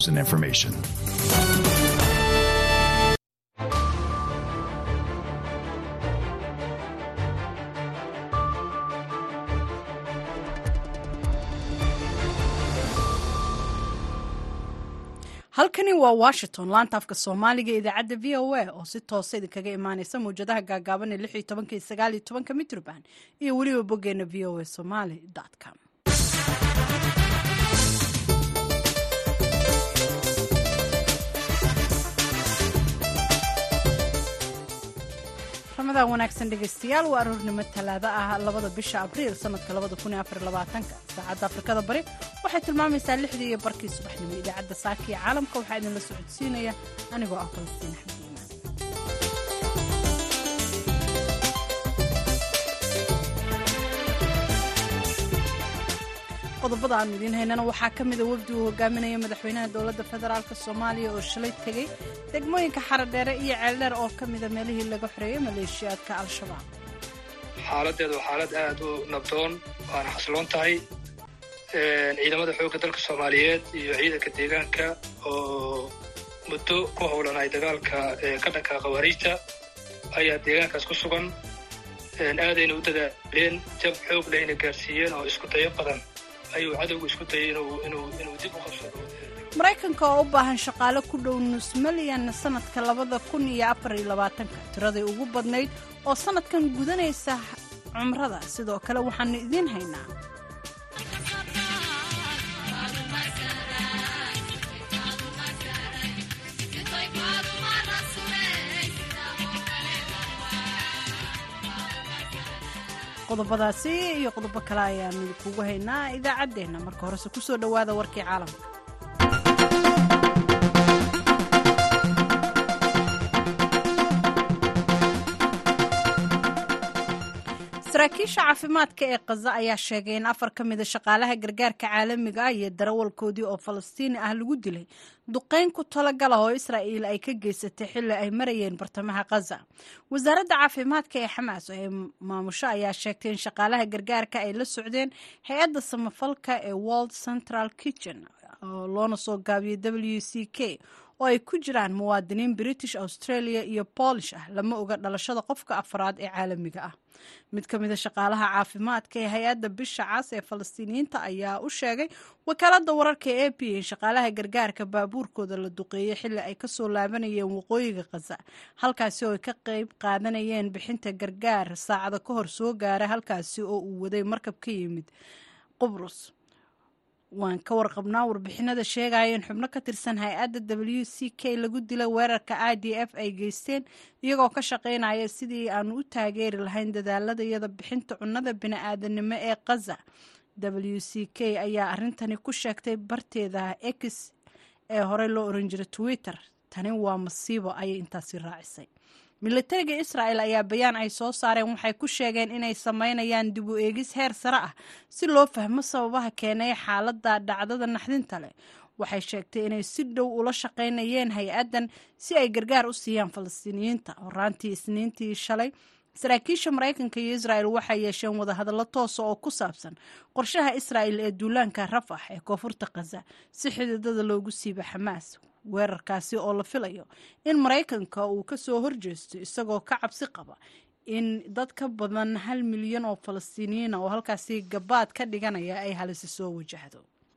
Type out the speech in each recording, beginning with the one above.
and information. halkani waa washington laanta afka soomaaliga idaacadda v o a oo si toosa idinkaga imaaneysa mawjadaha gaagaaban ee lix iyo tobanka iyo sagaal iyo tobanka mitroband iyo weliba boggeena v o a somaly com ramadan wanaagsan dhegeystayaal waa aroornimo talaado ah labada bisha abriil sanadka labada kun iyo afar labaatanka saacadda afrikada bari waxay tilmaamaysaa lixdii iyo barkii subaxnimo idaacadda saaka iyo caalamka waxaa idinla socodsiinaya anigoo ah falastiin axmed iimaan qodobada aanu idiin haynana waxaa ka mida wafdi uu hogaaminaya madaxweynaha dowladda federaalk soomaaliya oo shalay tegey degmooyinka xaradheere iyo ceeldheer oo ka mida meelihii laga xoreeyey maleeshiyaadka al-shabaab xaaladeedu waa xaalad aad u nabdoon waana xasiloon tahay ciidamada xoogga dalka soomaaliyeed iyo ciidanka deegaanka oo muddo ku howlanay dagaalka ka dhanka khawaariijta ayaa deegaankaas ku sugan aadayna u dadaaleen jab xoog lehna gaarsiiyeen oo isku dayo badan ayuu cadowgu isku dayay inuu dib u qabsado maraykanka oo u baahan shaqaale ku dhow nus milyan sanadka labada kun iyo afar iyo labaatanka tiraday ugu badnayd oo sanadkan gudanaysa cumrada sidoo kale waxaanu idiin haynaa qodobadaasi iyo qodobo kale ayaanu kugu haynaa idaacaddeenna marka horese ku soo dhowaada warkii caalamka saraakiisha caafimaadka ee khaza ayaa sheegay in afar ka mida shaqaalaha gargaarka caalamiga ah iyo darawalkoodii oo falastiini ah lagu dilay duqayn ku talagala oo israa'iil ay ka geysatay xilli ay marayeen bartamaha khaza wasaaradda caafimaadka ee xamaas ee maamusho ayaa sheegtay in shaqaalaha gargaarka ay la socdeen hay-adda samafalka ee world central kitchen oo loona soo gaabiyey w c k oo ay ku jiraan muwaadiniin british australia iyo boolish ah lama oga dhalashada qofka afraad ee caalamiga ah mid ka mida shaqaalaha caafimaadka ee hay-adda bisha cas ee falastiiniyiinta ayaa u sheegay wakaaladda wararka ee a p in shaqaalaha gargaarka baabuurkooda la duqeeyey xilli ay kasoo laabanayeen waqooyiga khaza halkaasi oo ay ka qeyb qaadanayeen bixinta gargaar saacada ka hor soo gaara halkaasi oo uu waday markab ka yimid qubrus waan ka warqabnaa warbixinada sheegaya in xubno ka tirsan hay-adda w c k lagu dila weerarka i d f ay geysteen iyagoo ka shaqaynaya sidii aanu u taageeri lahayn dadaaladayada bixinta cunnada bini-aadanimo ee khaza w c k ayaa arintani ku sheegtay barteeda x ee horey loo oran jiray twitter tani waa masiibo ayay intaasi raacisay militariga israa'el ayaa bayaan ay soo saareen waxay ku sheegeen inay sameynayaan dib u eegis heer sare ah si loo fahmo sababaha keenay xaaladda dhacdada naxdinta leh waxay sheegtay inay si dhow ula shaqaynayeen hay-addan si ay gargaar u siiyaan falastiiniyiinta horaantii isniintii shalay saraakiisha maraykanka iyo israa'el waxay yeesheen wadahadallo toosa oo ku saabsan qorshaha israa'el ee duulaanka rafax ee koonfurta khaza si xididada loogu siiba xamaas weerarkaasi oo la filayo in maraykanka uu ka soo horjeesto isagoo ka cabsi qaba in dad ka badan hal milyan oo falastiiniyiina oo halkaasi gabaad ka dhiganaya ay halisi soo wajahdo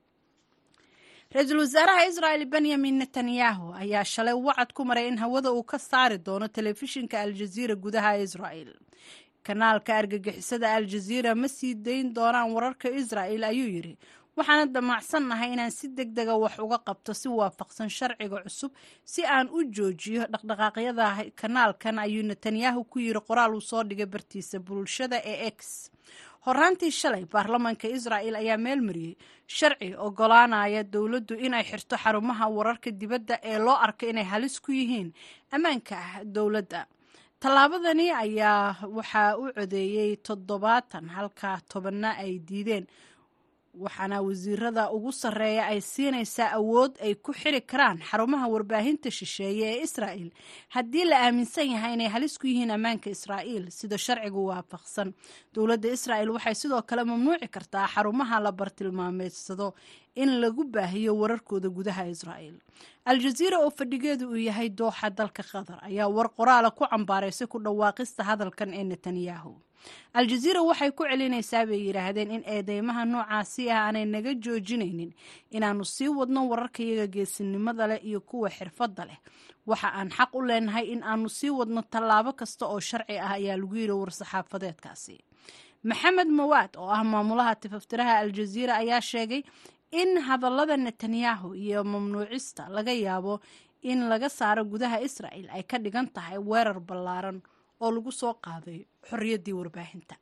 ra-iisul wasaaraha israa'el benyamin netanyahu ayaa shalay wacad ku maray in hawada uu ka saari doono telefishinka aljaziira gudaha israa'el kanaalka argagixisada aljaziira ma sii dayn doonaan wararka israa'el ayuu yidhi waxaana damacsannahay inaan si deg dega wax uga qabto si waafaqsan sharciga cusub si aan u joojiyo dhaqdhaqaaqyada kanaalkan ayuu netanyahu ku yiri qoraal uu soo dhigay bartiisa bulshada ee x horaantii shalay baarlamaanka israa'el ayaa meel mariyey sharci ogolaanaya dowladdu inay xirto xarumaha wararka dibadda ee loo arko inay halis ku yihiin ammaanka ah dowladda tallaabadani ayaa waxaa u codeeyey toddobaatan halka tobanna ay diideen waxaana wasiirada ugu sarreeya ay siinaysaa awood ay ku xiri karaan xarumaha warbaahinta shisheeye ee israa'il haddii la aaminsan yahay inay halis ku yihiin ammaanka israa'iil sida sharcigu waafaqsan dowladda israa'il waxay sidoo kale mamnuuci kartaa xarumaha la bartilmaameedsado in lagu baahiyo wararkooda gudaha israa'iil al-jaziira oo fadhigeedu uu yahay dooxa dalka qatar ayaa war qoraala ku cambaaraysay ku dhawaaqista hadalkan ee netanyahu al-jaziira waxay ku celinaysaa bay yidhaahdeen in eedeymaha noocaasi ah aanay naga joojinaynin inaannu sii wadno wararkayaga geesinimada leh iyo kuwa xirfadda leh waxa aan xaq u leenahay in aanu sii wadno tallaabo kasta oo sharci ah ayaa lagu yidhi war-saxaafadeedkaasi maxamed mawaad oo ah maamulaha tifaftiraha al-jaziira ayaa sheegay in hadallada netanyahu iyo mamnuucista laga yaabo in laga saaro gudaha israa'il ay ka dhigan tahay weerar ballaaran oo lagu soo qaaday xorriyaddii warbaahinta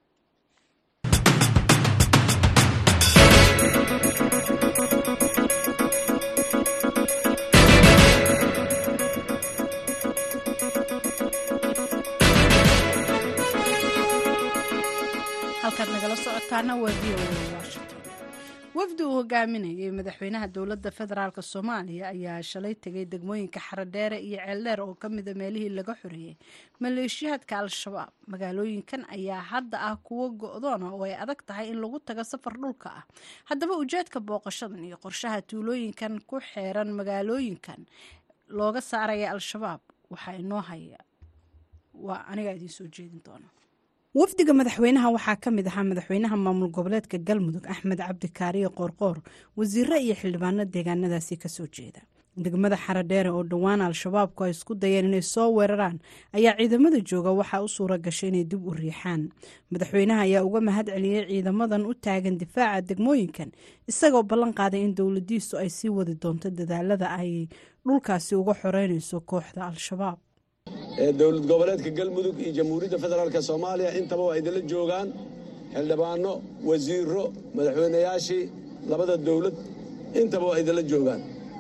halkaad nagala socotaana waa v o a washington wafdi uu hogaaminayay madaxweynaha dowladda federaalk soomaaliya ayaa shalay tegay degmooyinka xaradheere iyo ceeldheer oo ka mida meelihii laga xoreeyey maleeshiyaadka al-shabaab magaalooyinkan ayaa hadda ah kuwo go-doona oo ay adag tahay in lagu tago safar dhulka ah haddaba ujeedka booqashadan iyo qorshaha tuulooyinkan ku xeeran magaalooyinkan looga saaraya al-shabaab waxaa inoo haya waa anigaa idiin soo jeedin doona wafdiga madaxweynaha waxaa ka mid ahaa madaxweynaha maamul goboleedka galmudug axmed cabdi kaariye qoorqoor wasiiro iyo xildhibaano deegaanadaasi kasoo jeeda degmada xaradheere oo dhowaan al-shabaabku ay isku dayeen inay soo weeraraan ayaa ciidamada jooga waxaa u suura gashay inay dib u riixaan madaxweynaha ayaa uga mahad celiyey ciidamadan u taagan difaaca degmooyinkan isagoo ballan qaaday in dowladiisu ay sii wadi doonto dadaalada ay dhulkaasi uga xoreynayso kooxda al-shabaab ee dowlad goboleedka galmudug iyo jamhuuriyadda federaalk soomaaliya intaba waa idinla joogaan xildhibaano wasiiro madaxweynayaashii labada dowlad intaba waa idinla joogaan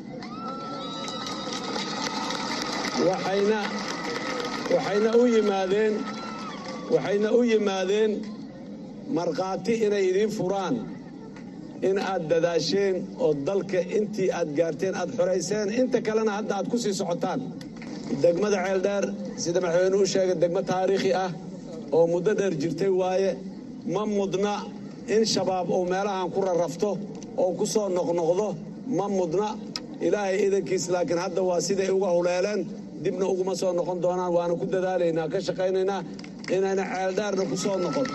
waxayna u yimaadeen waxayna u yimaadeen markhaati inay idiin furaan in aad dadaasheen oo dalka intii aad gaarteen aad xorayseen inta kalena hadda aad ku sii socotaan degmada ceeldheer sida madaxweyne u sheegay degmo taariikhi ah oo muddo dheer jirtay waaye ma mudna in shabaab uu meelahan ku rarrafto oo ku soo noqnoqdo ma mudna ilaahay idankiis laakiin hadda waa siday uga huleeleen dibna uguma soo noqon doonaan waana ku dadaalaynaa ka shaqaynaynaa inayna ceeldheerna ku soo noqon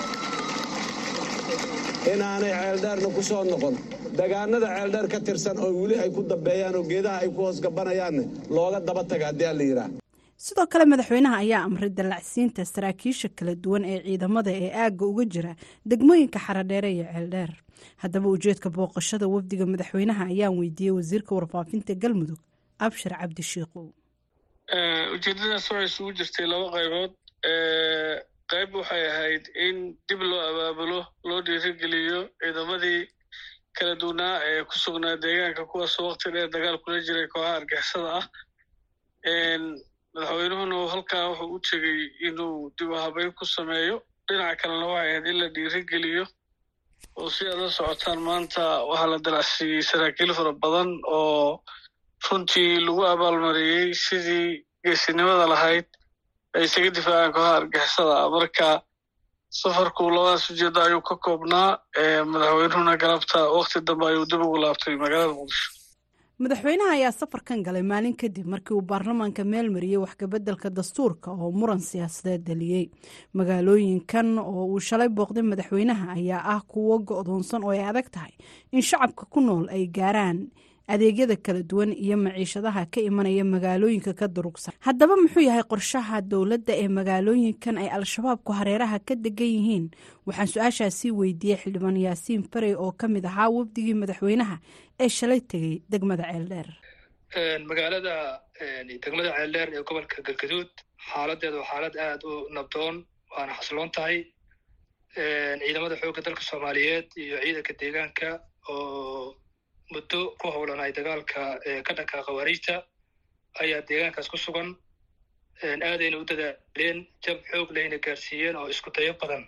inaanay ceeldheerna ku soo noqon dagaanada ceeldheer ka tirsan oo weli ay ku dambeeyaan oo geedaha ay ku hoos gabanayaanne looga daba taga haddii aan la yidhaah sidoo kale madaxweynaha ayaa amray dallacsiinta saraakiisha kala duwan ee ciidamada ee aagga uga jira degmooyinka xaradheere iyo ceeldheer haddaba ujeedka booqashada wafdiga madaxweynaha ayaan weydiiyey wasiirka warfaafinta galmudug abshir cabdi shiikow ujeedadaas waxay isugu jirtay laba qaybood qayb waxay ahayd in dib loo abaabulo loo dhiirigeliyo ciidamadii kala duwanaa ee ku sugnaa deegaanka kuwaasoo wakti dheer dagaal kula jiray kooxaha argixisada ah madaxweynuhuna halkaa wuxuu u tegey inuu dib u habeyn ku sameeyo dhinaca kalena waxay ahayd in la dhiirigeliyo oo si aad la socotaan maanta waxaa la dalacsiiyey saraakiil fara badan oo runtii lagu abaalmariyey sidii geesinimada lahayd ay isaga difaacaan kooxaha argixisada ah marka safarku labadaas ujeedda ayuu ka koobnaa madaxweynuhuna galabta wakti dambe ayuu dib ugu laabtay magaalada muqdisho madaxweynaha ayaa safarkan galay maalin kadib markii uu baarlamaanka meel mariyey waxkabeddelka dastuurka oo muran siyaasadeed dhaliyey magaalooyinkan oo uu shalay booqday madaxweynaha ayaa ah kuwo go-doonsan oo ay adag tahay in shacabka ku nool ay gaaraan adeegyada kala duwan iyo maciishadaha ka imanaya magaalooyinka ka durugsan haddaba muxuu yahay qorshaha dowladda ee magaalooyinkan ay al-shabaabku hareeraha ka degan yihiin waxaan su-aashaasii weydiiyey xildhibaan yaasiin farey oo ka mid ahaa wafdigii madaxweynaha ee shalay tegey degmada ceeldheer magaalada degmada ceeldheer ee gobolka galgaduud xaaladeedu waa xaalad aad u nabdoon waana xasiloon tahay ciidamada xoogga dalka soomaaliyeed iyo ciidanka deegaanka oo muddo ku howlanay dagaalka ka dhanka khawaariijta ayaa deegaankaas ku sugan aadayna u dadaaleen jab xoog lehna gaarsiiyeen oo isku dayo badan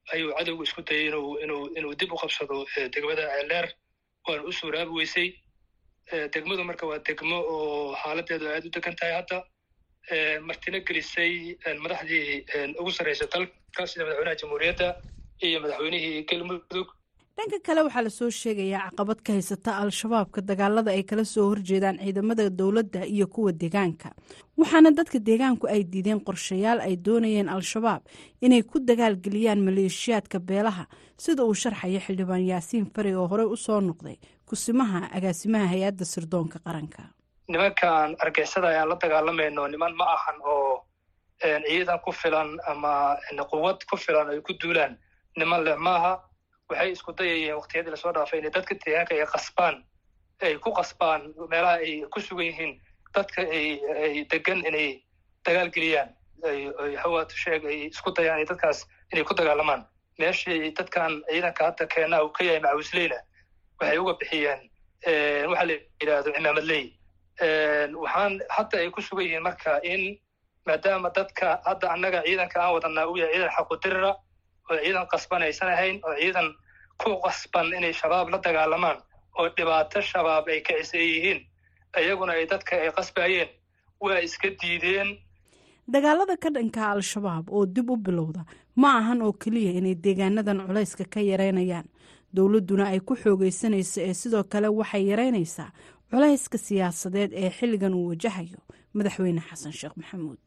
ayuu cadowgu isku dayay inuu inuu inuu dib u qabsado degmada ceeldheer waana u suuraabi weysay degmadu marka waa degmo oo xaaladeedu aad u degan tahay hadda martina gelisay madaxdii ugu sarreysa dalka sida madaxweynaha jamhuuriyadda iyo madaxweynihii galmudug dhanka kale waxaa lasoo sheegayaa caqabad ka haysata al-shabaabka dagaalada ay kala soo horjeedaan ciidamada dowladda iyo kuwa deegaanka waxaana dadka deegaanku ay diideen qorshayaal ay doonayeen al-shabaab inay ku dagaalgeliyaan maleeshiyaadka beelaha sida uu sharxaya xildhibaan yaasiin fari oo horey u soo noqday kusimaha agaasimaha hay-adda sirdoonka qaranka nimankan argixisada ayaan la dagaalamayno niman ma ahan oo ciidan ku filan ama quwad ku filan ay ku duulaan niman leh maaha waxay isku dayayeen waktiyadii lasoo dhaafay inay dadka deegaanka ay qasbaan ay ku qasbaan meelaha ay ku sugan yihiin dadka ay degan inay dagaal geliyaan ay hawaatu sheeg ay isku dayaan inay dadkaas inay ku dagaalamaan meeshii dadkan ciidanka hadda keenaa uu ka yahay macawisleyna waxay uga bixiyeen waxa la yidhaahdo cimaamadley waxaan hadda ay ku sugan yihiin marka in maadaama dadka hadda annaga ciidanka aan wadanaa uu yahay ciidan xaqudirira oo ciidan qasban aysan ahayn oo ciidan ku qasban inay shabaab la dagaalamaan oo dhibaato shabaab ay kacisay yihiin iyaguna ay dadka ay qasbayeen waa iska diideen dagaalada ka dhanka al-shabaab oo dib u bilowda ma ahan oo keliya inay deegaanadan culayska ka yareynayaan dowladduna ay ku xoogaysanayso ee sidoo kale waxay yareynaysaa culayska siyaasadeed ee xilligan uu wajahayo madaxweyne xasan sheekh maxamuud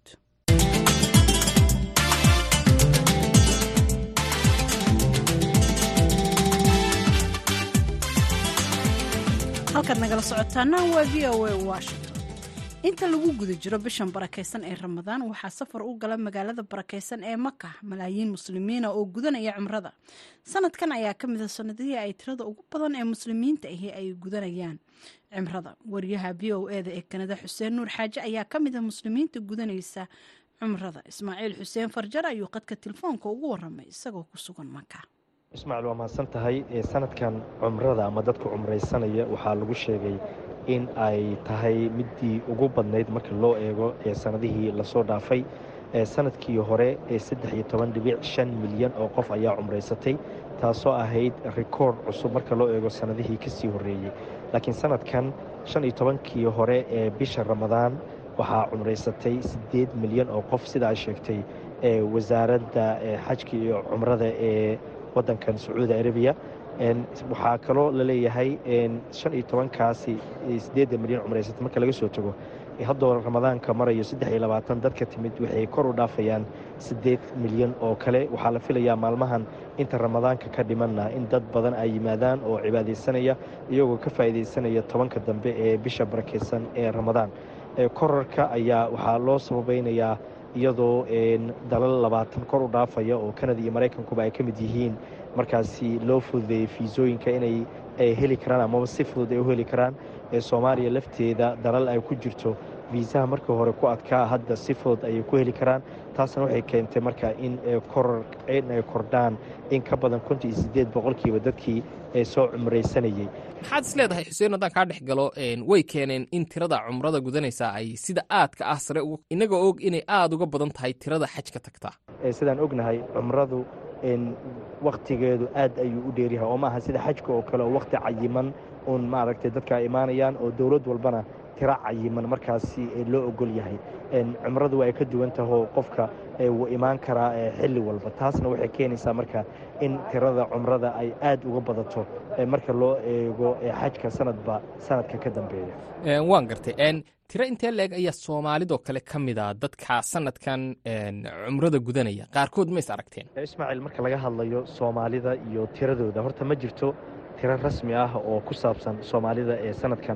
halkaad nagala socotaana waa v o a washington inta lagu guda jiro bishan barakaysan ee ramadaan waxaa safar u gala magaalada barakaysan ee maka malaayiin muslimiina oo gudanaya cumrada sanadkan ayaa ka mida sanadihii ay tirada ugu badan ee muslimiinta ahi ay gudanayaan cimrada wariyaha v o eda ee kanada xuseen nuur xaaje ayaa ka mida muslimiinta gudanaysa cumrada ismaaciil xuseen farjar ayuu qadka telefoonka ugu waramay isagoo ku sugan maka ismaaciil waa mahadsan tahay sanadkan cumrada ama dadka cumraysanaya waxaa lagu sheegay in ay tahay midii ugu badnayd marka loo eego ee sanadihii lasoo dhaafay sanadkii hore ee saddex iyo toban dhibic shan milyan oo qof ayaa cumraysatay taasoo ahayd rikoord cusub marka loo eego sanadihii kasii horreeyey laakiin sanadkan shan iyo tobankii hore ee bisha ramadaan waxaa cumraysatay siddeed milyan oo qof sida ay sheegtay wasaaradda xajka iyo cumrada ee waddankan sacuudi arabiya waxaa kaloo laleeyahay shan iyo tobankaasi siddeedda milyan cumraysata marka laga soo tago haddoo ramadaanka marayo saddex iyo labaatan dadka timid waxay kor u dhaafayaan siddeed milyan oo kale waxaa la filayaa maalmahan inta ramadaanka ka dhimanna in dad badan ay yimaadaan oo cibaadaysanaya iyagoo ka faa'iidaysanaya tobanka dambe ee bisha barakaysan ee ramadaan korarka ayaa waxaa loo sababaynayaa iyadoo dalal labaatan kor u dhaafaya oo kanada iyo maraykankuba ay ka mid yihiin markaasi loo fududeeyey fiisooyinka inay heli karaan amaba si fudud ay u heli karaan soomaaliya lafteeda dalal ay ku jirto fiisaha markii hore ku adkaa hadda si fudud ayay ku heli karaan taasna waxay keentay marka in in ay kordhaan in ka badan konton iyo siddeed boqolkiiba dadkii soo cumraysanayey maxaad is leedahay xuseen haddaan kaa dhex galo way keeneen in tirada cumrada gudanaysaa ay sida aadka ah sare inagoo og inay aada uga badan tahay tirada xajka tagtaa sidaan ognahay cumradu wakhtigeedu aad ayuu u dheeryahay oo maaha sida xajka oo kale oo wakhti cayiman uun maaragtay dadka ay imaanayaan oo dowlad walbana tiro cayiman markaasi loo ogol yahay cumradu waa ay ka duwan tahoo qofka wuu imaan karaa xilli walba taasna waxay keenaysaa marka in tirada cumrada ay aad uga badato marka loo eego xajka sanadba sanadka ka dambeeya waan gartay tiro intee leeg ayaa soomaalidoo kale ka mida dadka sanadkan cumrada gudanaya qaarkood ma is aragteen ismaaciil marka laga hadlayo soomaalida iyo tiradooda horta ma jirto tiro rasmi ah oo ku saabsan soomaalida ee sanadkan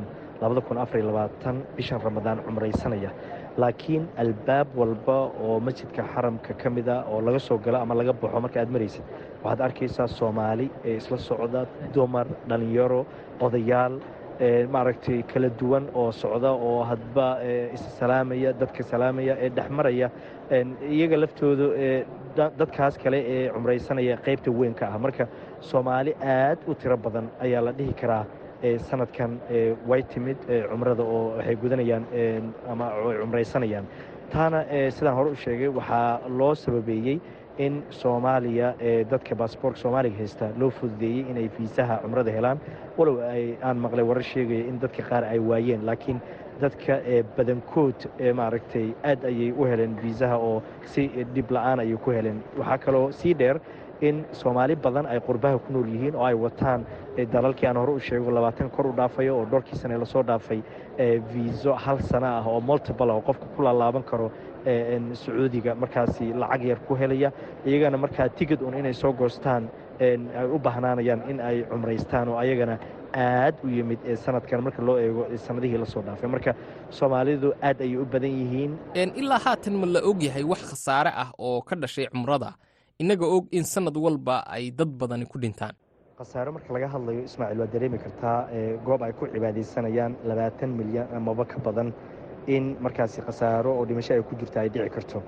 bishan ramadaan cumraysanaya laakiin albaab walba oo masjidka xaramka ka mida oo laga soo galo ama laga baxo marka aad maraysid waxaad arkaysaa soomaali ee isla socda dumar dhallinyaro odayaal maaragtay kala duwan oo socda oo hadba issalaamaya dadka salaamaya ee dhex maraya iyaga laftooda dadkaas kale ee cumraysanaya qaybta weyn ka ah marka soomaali aad u tiro badan ayaa la dhihi karaa sanadkan way timid cumrada oo waxay gudanayaan ama ay cumraysanayaan taana sidaan hore u sheegay waxaa loo sababeeyey in soomaaliya ee dadka baasboorka soomaaliga haysta loo fududeeyey inay fiisaha cumrada helaan walow aan maqlay warar sheegaya in dadka qaar ay waayeen laakiin dadka badankood maaragtay aad ayay u heleen fiisaha oo si dhib la-aan ayay ku heleen waxaa kaloo sii dheer in soomaali badan ay qurbaha ku nool yihiin oo ay wataan dalalkii aan hore u sheego labaatan kor u dhaafayo oo dhowrkii sane lasoo dhaafay viiso hal sana ah oo multiple oo qofka ku laalaaban karo sacuudiga markaasi lacag yar ku helaya iyagana markaa tigid un inay soo goostaan ay u bahnaanayaan in ay cumraystaan oo ayagana aad u yimid sanadkan marka loo eego sanadihii lasoo dhaafay marka soomaalidu aad ayay u badan yihiin ilaa haatan ma la og yahay wax khasaare ah oo ka dhashay cumrada innaga og in sanad walba ay dad badani ku dhintaan khasaaro marka laga hadlayo ismaaciil waa dareemi kartaa goob ay ku cibaadaysanayaan labaatan milyan amaba ka badan in markaasi khasaaro oo dhimasho ay ku jirta ay dhici karto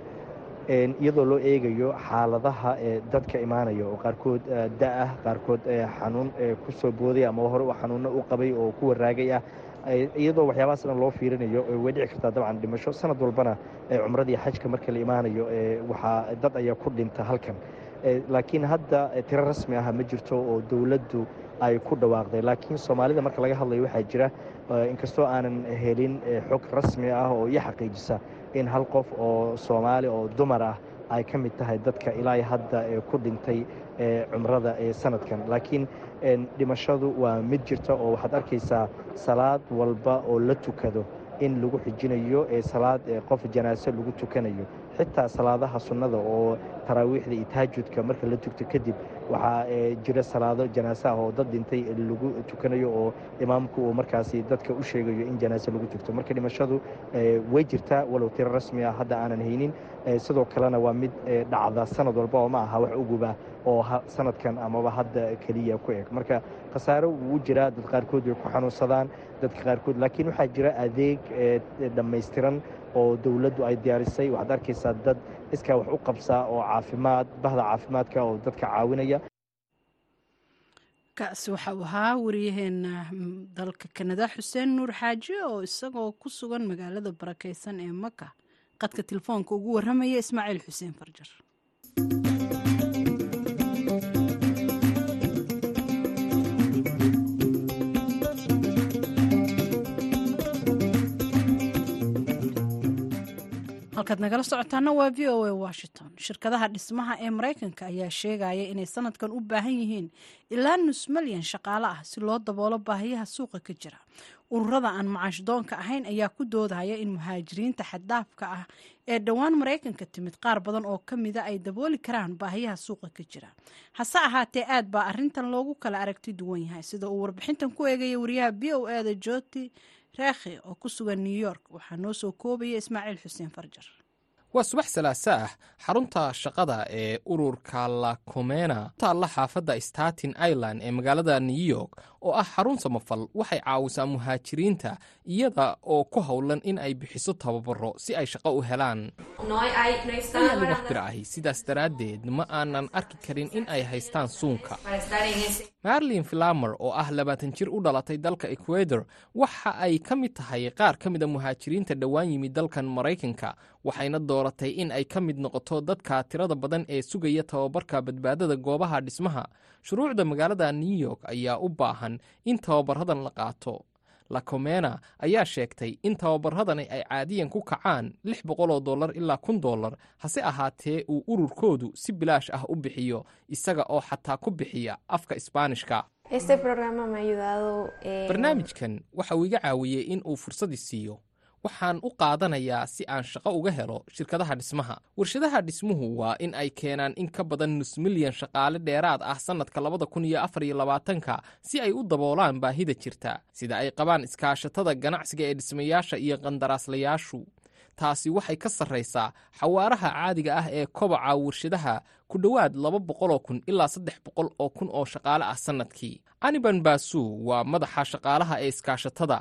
iyadoo loo eegayo xaaladaha dadka imaanaya oo qaarkood da-ah qaarkood xanuun ku soo booday ama hore xanuunno u qabay oo ku waraagay ah iyadoo waxyaabahaas dhan loo fiirinayo way dhici kartaa dabcan dhimasho sanad walbana cumradii xajka marka la imaanayo waxaa dad ayaa ku dhinta halkan laakiin hadda tiro rasmi ah ma jirto oo dowladdu ay ku dhawaaqday laakiin soomaalida marka laga hadlayo waxaa jira inkastoo aanan helin xog rasmi ah oo iyo xaqiijisa in hal qof oo soomaali oo dumar ah ay ka mid tahay dadka ilaa hadda ku dhintay cumrada ee sanadkan laakiin dhimashadu waa mid jirta oo waxaad arkaysaa salaad walba oo la tukado in lagu xijinayo salaad qof janaaso lagu tukanayo xitaa salaadaha sunnada oo taraawiixda iyo taajudka marka la tugto kadib waxaa jira salaado janaaso ah oo dad dhintay lagu tukanayo oo imaamku uu markaasi dadka u sheegayo in janaaso lagu tugto marka dhimashadu way jirtaa walow tiro rasmi ah hadda aanan haynin sidoo kalena waa mid dhacda sanad walba oo ma aha wax uguba oo sanadkan amaba hadda keliya ku eg marka khasaaro wuu jiraa dad qaarkood way ku xanuunsadaan dadka qaarkood laakiin waxaa jira adeeg dhammaystiran oo dowladdu ay diyaarisay waxaad arkaysaa dad iskaa wax u qabsaa oo caafimaad bahda caafimaadka oo dadka caawinaya kaasi waxa uu ahaa wariyaheena dalka kanada xuseen nuur xaaji oo isagoo ku sugan magaalada barakeysan ee maka qadka telefoonka ugu warramaya ismaaciil xuseen farjar halkaad nagala socotaana waa v o a washington shirkadaha dhismaha ee maraykanka ayaa sheegaya inay sanadkan u baahan yihiin ilaa nus malyan shaqaale ah si loo daboolo baahiyaha suuqa ka jira ururada aan macaashdoonka ahayn ayaa ku doodaya in muhaajiriinta xaddaafka ah ee dhowaan maraykanka timid qaar badan oo ka mida ay dabooli karaan baahiyaha suuqa ka jira hase ahaatee aad baa arintan loogu kala aragti duwan yahay sida uu warbixintan ku eegaya wariyaha b o eda joti reekhi oo ku sugan new york waxaa noo soo koobaya ismaaciil xuseen farjar waa subax salaasa ah xarunta shaqada ee ururka lakomena taalla xaafadda staten island ee magaalada new york oo ah xarun samafal waxay caawisaa muhaajiriinta iyada oo ku howlan in ay bixiso tababaro si ay shaqo u helaan waxbir ahi sidaas daraaddeed ma aanan arki karin in ay haystaan suunka marlin filamer oo ah labaatan jir u dhalatay dalka ecuador waxa ay ka mid tahay qaar ka mida muhaajiriinta dhowaan yimid dalkan maraykanka waxayna dooratay in ay ka mid noqoto dadka tirada badan ee sugaya tababarka badbaadada goobaha dhismaha shuruucda magaalada new york ayaa u baahan in tababaradan la qaato lacomena ayaa sheegtay in tababaradani ay caadiyan ku kacaan lix boqol oo dollar ilaa kun dollar hase ahaatee uu ururkoodu si bilaash ah u bixiyo isaga oo xataa ku bixiya afka isbaanishka barnaamijkan waxa uu iga caawiyey in uu fursadii siiyo waxaan u qaadanayaa si aan shaqo uga helo shirkadaha dhismaha warshadaha dhismuhu waa in ay keenaan in ka badan nus milyan shaqaale dheeraad ah sannadka labada kun iyo afar iyo labaatanka si ay u daboolaan baahida jirta sida ay qabaan iskaashatada ganacsiga ee dhismayaasha iyo qandaraaslayaashu taasi waxay ka sarraysaa xawaaraha caadiga ah ee kobaca warshadaha ku dhowaad laba boqoloo kun ilaa saddex boqol oo kun oo shaqaale ah sannadkii aniban basu waa madaxa shaqaalaha ee iskaashatada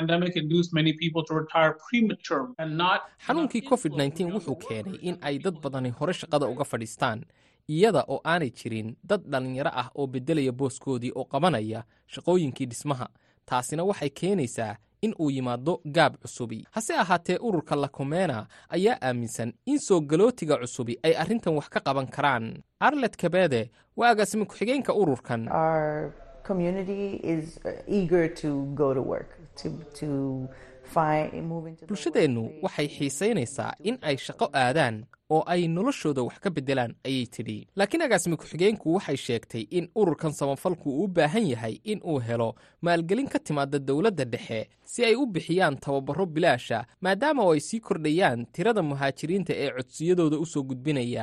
xanuunkii covid nteen wuxuu keenay in ay dad badani hore shaqada uga fadhiistaan iyada oo aanay jirin dad dhallinyaro ah oo beddelaya booskoodii oo qabanaya shaqooyinkii dhismaha taasina waxay keenaysaa in uu yimaado gaab cusubi hase ahaatee ururka lakomena ayaa aaminsan in soo galootiga cusubi ay arrintan wax ka qaban karaan arlet kabede waa agaasimi ku-xigeenka ururkan bulshadeennu waxay xiisaynaysaa in ay shaqo aadaan oo ay noloshooda wax ka beddelaan ayay tidhi laakiin agaasimi ku-xigeenku waxay sheegtay in ururkan samafalku uu u baahan yahay in uu helo maalgelin ka timaada dowladda dhexe si ay u bixiyaan tababaro bilaasha maadaama oo ay sii kordhayaan tirada muhaajiriinta ee codsiyadooda u soo gudbinaya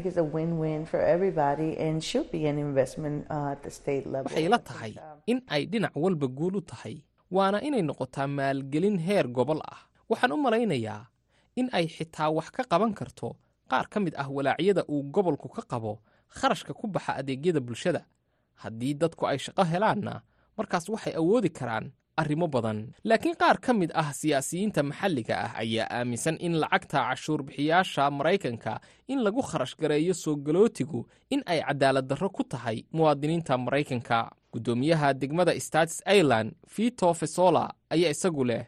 waxay la tahay in ay dhinac walba guul u tahay waana inay noqotaa maalgelin heer gobol ah waxaan u malaynayaa in ay xitaa wax ka qaban karto qaar ka mid ah walaacyada uu gobolku ka qabo kharashka ku baxa adeegyada bulshada haddii dadku ay shaqo helaanna markaas waxay awoodi karaan arrimo badan laakiin qaar ka mid ah siyaasiyiinta maxalliga ah ayaa aaminsan in lacagta cashuurbixiyaasha maraykanka in lagu kharash gareeyo soo galootigu in ay cadaalad darro ku tahay muwaadiniinta maraykanka guddoomiyaha degmada states ireland vito fesola ayaa isagu leh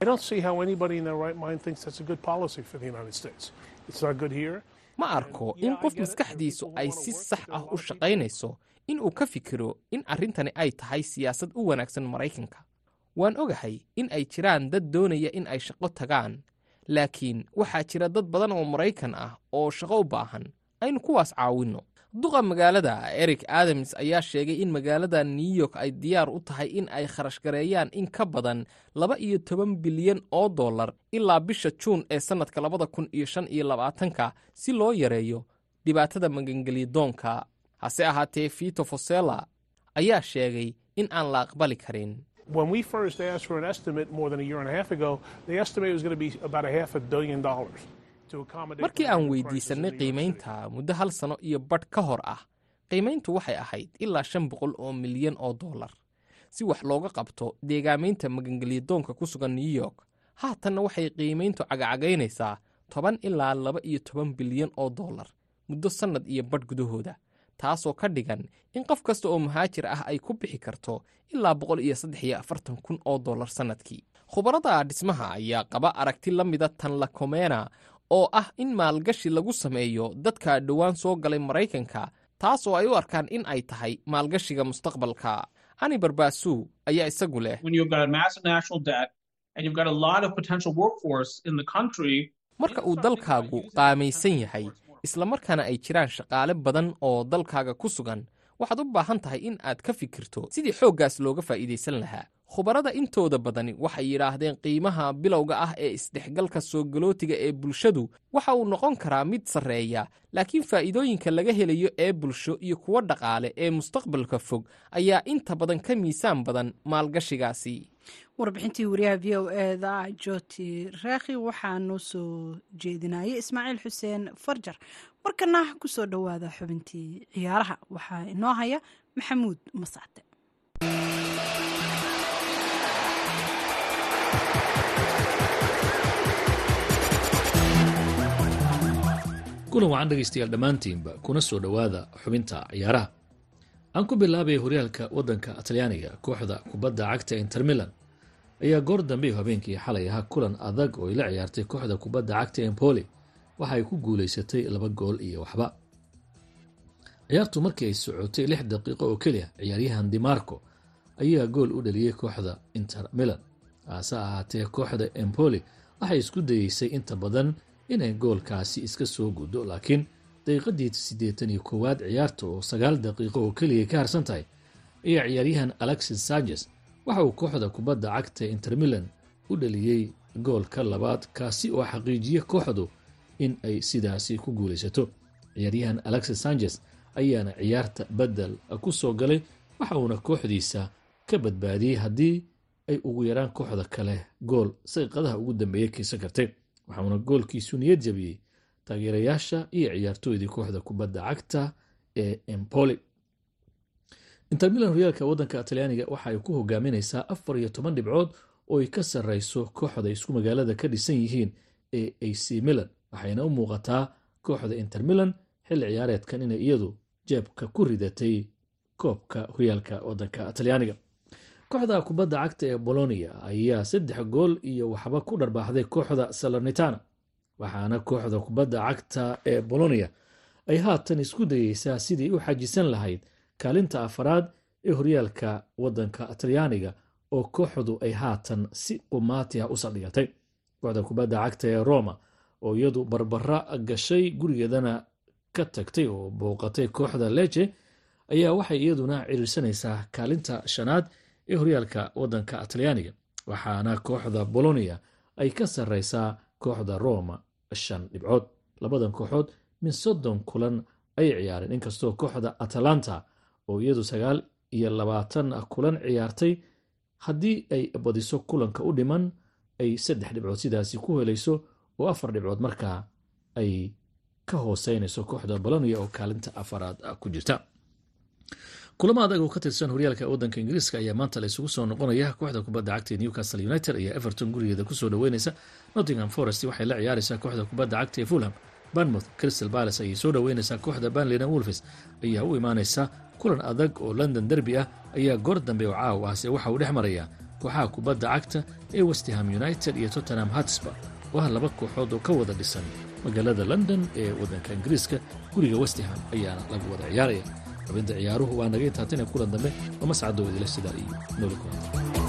ma arko in qof maskaxdiisu ay si sax ah u shaqaynayso in uu ka fikiro in arrintani ay tahay siyaasad u wanaagsan maraykanka waan ogahay in ay jiraan dad doonaya in ay shaqo tagaan laakiin waxaa jira dad badan oo maraykan ah oo shaqo u baahan aynu kuwaas caawinno duqa magaalada eric adams ayaa sheegay in magaalada new york ay diyaar u tahay in ay kharash gareeyaan in ka badan laba iyo toban bilyan oo dollar ilaa bisha juun ee sannadka labada kun iyo shan iyo labaatanka si loo yareeyo dhibaatada magangelyadoonka hase ahaatee vito fosella ayaa sheegay in aan la aqbali karin When we first asked for an estimate more than a year and a half ago, the estimate was going to be about a half a billion dollars. markii aan weydiisannay qiimaynta muddo hal sano iyo badh ka hor ah qiimayntu waxay ahayd ilaa shan boqol oo milyan oo dollar si wax looga qabto deegaamaynta magangelyadoonka ku sugan new york haatanna waxay qiimayntu cagacagaynaysaa toban ilaa laba iyo toban bilyan oo dollar muddo sannad iyo badh gudahooda taasoo ka dhigan in qof kasta oo muhaajir ah ay ku bixi karto ilaa boqol iyo saddex iyo afartan kun oo dollar sannadkii khubarada dhismaha ayaa qaba aragti la mida tan lakomena oo ah in maalgashi lagu sameeyo dadka dhowaan soo galay maraykanka taas oo ay u arkaan in ay tahay maalgashiga mustaqbalka ani barbaasu ayaa isagu leh marka uu dalkaagu qaamaysan yahay islamarkaana ay jiraan shaqaale badan oo dalkaaga ku sugan waxaad u baahan tahay in aad ka fikirto sidii xooggaas looga faa'iidaysan lahaa khubarada intooda badani waxay yidhaahdeen qiimaha bilowga ah ee isdhexgalka soo galootiga ee bulshadu waxa uu noqon karaa mid sarreeya laakiin faa'iidooyinka laga helayo ee bulsho iyo kuwo dhaqaale ee mustaqbalka fog ayaa inta badan ka miisaan badan maalgashigaasi warbixintii wariyaha v o eda joti raakhi waxaanu soo jeedinayay ismaaciil xuseen farjar markana kusoo dhowaada xubintii ciyaaraha waxaa inoo haya maxamuud masacde kulan wacan dhegaystayaal dhammaantiinba kuna soo dhowaada xubinta ciyaaraha aan ku bilaabay horyaalka waddanka talyaaniga kooxda kubadda cagta inter milan ayaa goor dambe habeenkii xalay ahaa kulan adag oo ay la ciyaartay kooxda kubadda cagta empoli waxa ay ku guulaysatay laba gool iyo waxba ciyaartu markii ay socotay lix daqiiqo oo keliya ciyaaryahan dimarco ayaa gool u dhaliyey kooxda inter milan haase ahaatee kooxda empoli waxay isku dayeysay inta badan inay goolkaasi iska soo guddo laakiin daqiiqadii siddeetan iyo koowaad ciyaarta oo sagaal daqiiqo oo keliya ka harsan tahay ayaa ciyaaryahan alexis sanchez waxa uu kooxda kubadda cagta inter milan u dhaliyey goolka labaad kaasi oo xaqiijiya kooxdu in ay sidaasi ku guulaysato ciyaaryahan alexis sanchez ayaana ciyaarta bedel ku soo galay waxa uuna kooxdiisa ka badbaadiyey haddii ay ugu yaraan kooxda kale gool saqiiqadaha ugu dambeeya kiisa kartay waxauna goolkiisu niyad jabiyey taageerayaasha iyo ciyaartooydii kooxda kubadda cagta ee empoli inter milan horyaalka waddanka talyaaniga waxa ay ku hogaaminaysaa afar iyo toban dhibcood oo ay ka sarreyso kooxda isku magaalada ka dhisan yihiin ee ac milan waxayna u muuqataa kooxda inter milan xilli ciyaareedkan inay iyadu jeebka ku ridatay koobka horyaalka waddanka talyaaniga kooxda kubadda cagta ee bolonia ayaa saddex gool iyo waxba ku dharbaaxday kooxda salernitana waxaana kooxda kubadda cagta ee bolonia ay haatan isku dayeysaa sidii u xajisan lahayd kaalinta afaraad ee horyaalka waddanka talyaaniga oo kooxdu ay haatan si qumaati ah u saldhigatay kooxda kubadda cagta ee roma oo iyadu barbara gashay gurigeedana ka tagtay oo booqatay kooxda leje ayaa waxay iyaduna ciriirsanaysaa kaalinta shanaad ee horyaalka waddanka talyaaniga waxaana kooxda bolonia ay ka sarreysaa kooxda roma shan dhibcood labadan kooxood min soddon kulan ayay ciyaareen inkastoo kooxda atalanta oo iyadu sagaal iyo labaatan kulan ciyaartay haddii ay badiso kulanka u dhiman ay saddex dhibcood sidaasi ku helayso oo afar dhibcood markaa ay ka hooseynayso kooxda bolonia oo kaalinta afaraad ku jirta kulamo adag oo ka tirsan horyaalka waddanka ingiriiska ayaa maanta la isugu soo noqonaya kooxda kubadda cagta ee newcastle united ayaa everton gurigeeda kusoo dhaweyneysa nottingham forest waxay la ciyaareysaa kooxda kubadda cagta ee fulham banmouth crystal palace ayay soo dhaweyneysaa kooxda banleyna wolfes ayaa u imaaneysa kulan adag oo london derby ah ayaa goor dambe oo caaw ahse waxa uu dhex maraya kooxaha kubadda cagta ee westham united iyo tottenham hatsba oo ah laba kooxood oo ka wada dhisan magaalada london ee waddanka ingiriiska guriga westham ayaana lagu wada ciyaaraya xubinta ciyaaruhu waa naga intaatane kulan dambe oo mascadoo idila sidaa iyo nooli kulanta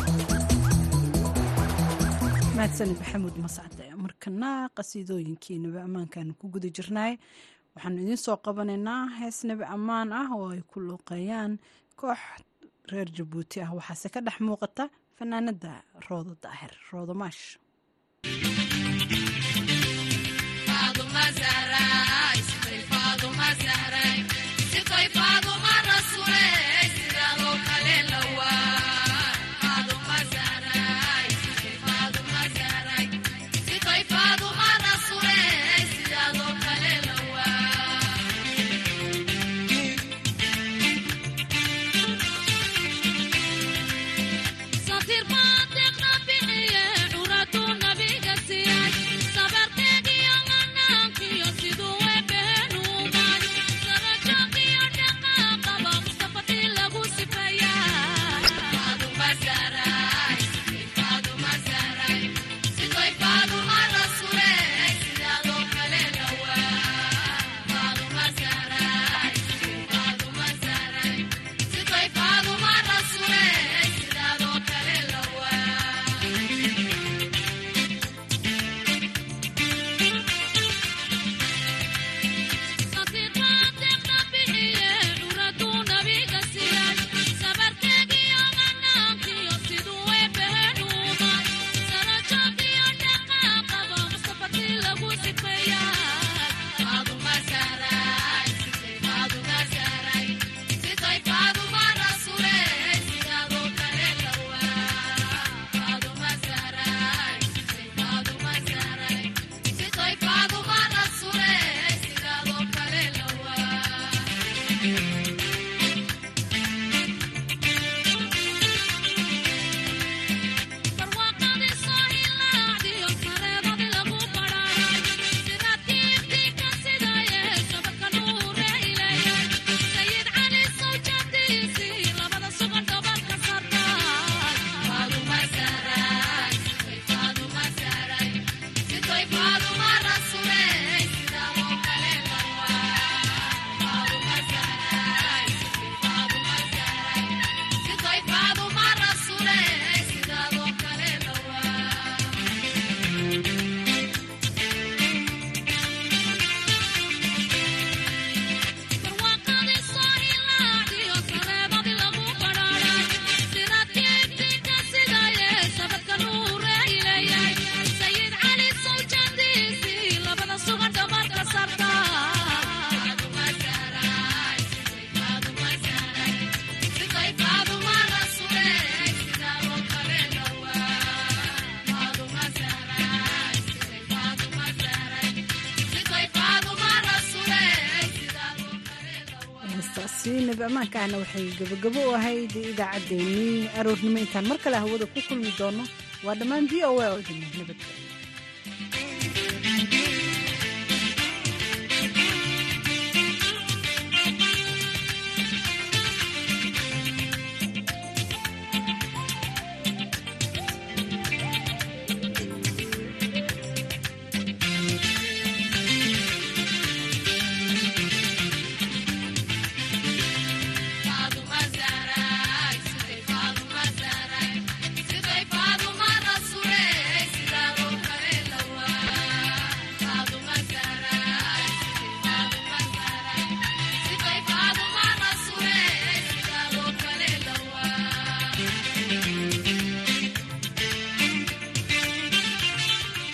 mahadsanid maxamuud mascade markana qasiidooyinkii nabi ammaankaanu ku guda jirnaay waxaanu idiin soo qabanaynaa hees nabi ammaan ah oo ay ku luuqeeyaan koox reer jabuuti ah waxaase ka dhex muuqata fanaanada roodo daahir roodo maash nabi ammaankaahna waxay gabagabo u ahayd idaacaddeenii aroornimo intaan mar kale hawada ku kulmi doono waa dhammaan v o a oo idin nabadgelyo